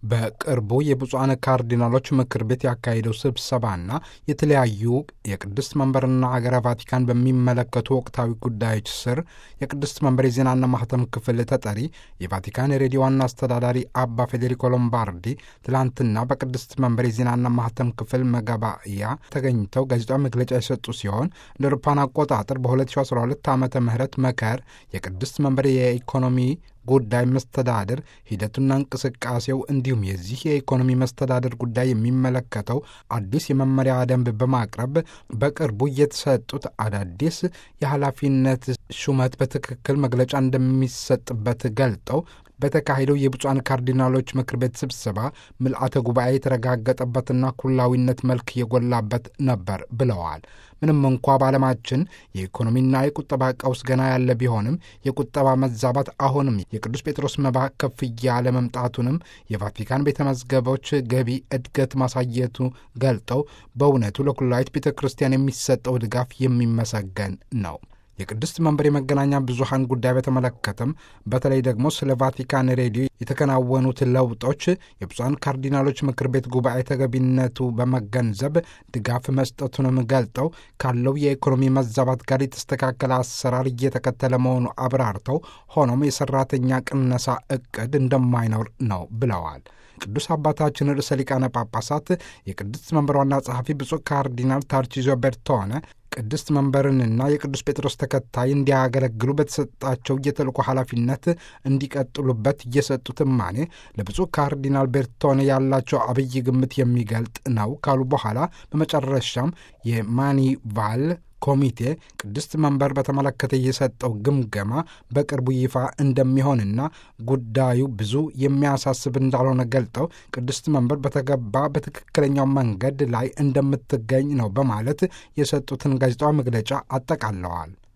በቅርቡ የብፁዓን ካርዲናሎች ምክር ቤት ያካሄደው ስብሰባና የተለያዩ የቅድስት መንበርና ሀገረ ቫቲካን በሚመለከቱ ወቅታዊ ጉዳዮች ስር የቅድስት መንበር የዜናና ማህተም ክፍል ተጠሪ የቫቲካን ሬዲዮ ዋና አስተዳዳሪ አባ ፌዴሪኮ ሎምባርዲ ትላንትና በቅድስት መንበር የዜናና ማህተም ክፍል መገባያ ተገኝተው ጋዜጣዊ መግለጫ የሰጡ ሲሆን እንደ አውሮፓውያን አቆጣጠር በ2012 ዓመተ ምህረት መከር የቅድስት መንበር የኢኮኖሚ ጉዳይ መስተዳድር ሂደቱና እንቅስቃሴው እንዲሁም የዚህ የኢኮኖሚ መስተዳድር ጉዳይ የሚመለከተው አዲስ የመመሪያ ደንብ በማቅረብ በቅርቡ የተሰጡት አዳዲስ የኃላፊነት ሹመት በትክክል መግለጫ እንደሚሰጥበት ገልጠው በተካሄደው የብፁዓን ካርዲናሎች ምክር ቤት ስብሰባ ምልአተ ጉባኤ የተረጋገጠበትና ኩላዊነት መልክ የጎላበት ነበር ብለዋል። ምንም እንኳ በዓለማችን የኢኮኖሚና የቁጠባ ቀውስ ገና ያለ ቢሆንም የቁጠባ መዛባት አሁንም የቅዱስ ጴጥሮስ መባ ከፍ እያለ መምጣቱንም የቫቲካን ቤተ መዝገቦች ገቢ እድገት ማሳየቱ ገልጠው በእውነቱ ለኩላዊት ቤተ ክርስቲያን የሚሰጠው ድጋፍ የሚመሰገን ነው። የቅድስት መንበር የመገናኛ ብዙሃን ጉዳይ በተመለከተም በተለይ ደግሞ ስለ ቫቲካን ሬዲዮ የተከናወኑት ለውጦች የብፁዓን ካርዲናሎች ምክር ቤት ጉባኤ ተገቢነቱ በመገንዘብ ድጋፍ መስጠቱንም ገልጠው ካለው የኢኮኖሚ መዛባት ጋር የተስተካከለ አሰራር እየተከተለ መሆኑ አብራርተው ሆኖም የሰራተኛ ቅነሳ እቅድ እንደማይኖር ነው ብለዋል። ቅዱስ አባታችን ርዕሰ ሊቃነ ጳጳሳት የቅድስት መንበር ዋና ጸሐፊ ብፁዕ ካርዲናል ታርቺዞ ቤርቶነ ቅድስት መንበርንና የቅዱስ ጴጥሮስ ተከታይ እንዲያገለግሉ በተሰጣቸው የተልእኮ ኃላፊነት እንዲቀጥሉበት እየሰጡት እማኔ ለብፁዕ ካርዲናል ቤርቶኔ ያላቸው አብይ ግምት የሚገልጥ ነው ካሉ በኋላ በመጨረሻም የማኒቫል ኮሚቴ ቅድስት መንበር በተመለከተ የሰጠው ግምገማ በቅርቡ ይፋ እንደሚሆንና ጉዳዩ ብዙ የሚያሳስብ እንዳልሆነ ገልጠው ቅድስት መንበር በተገባ በትክክለኛው መንገድ ላይ እንደምትገኝ ነው በማለት የሰጡትን ጋዜጣዊ መግለጫ አጠቃለዋል።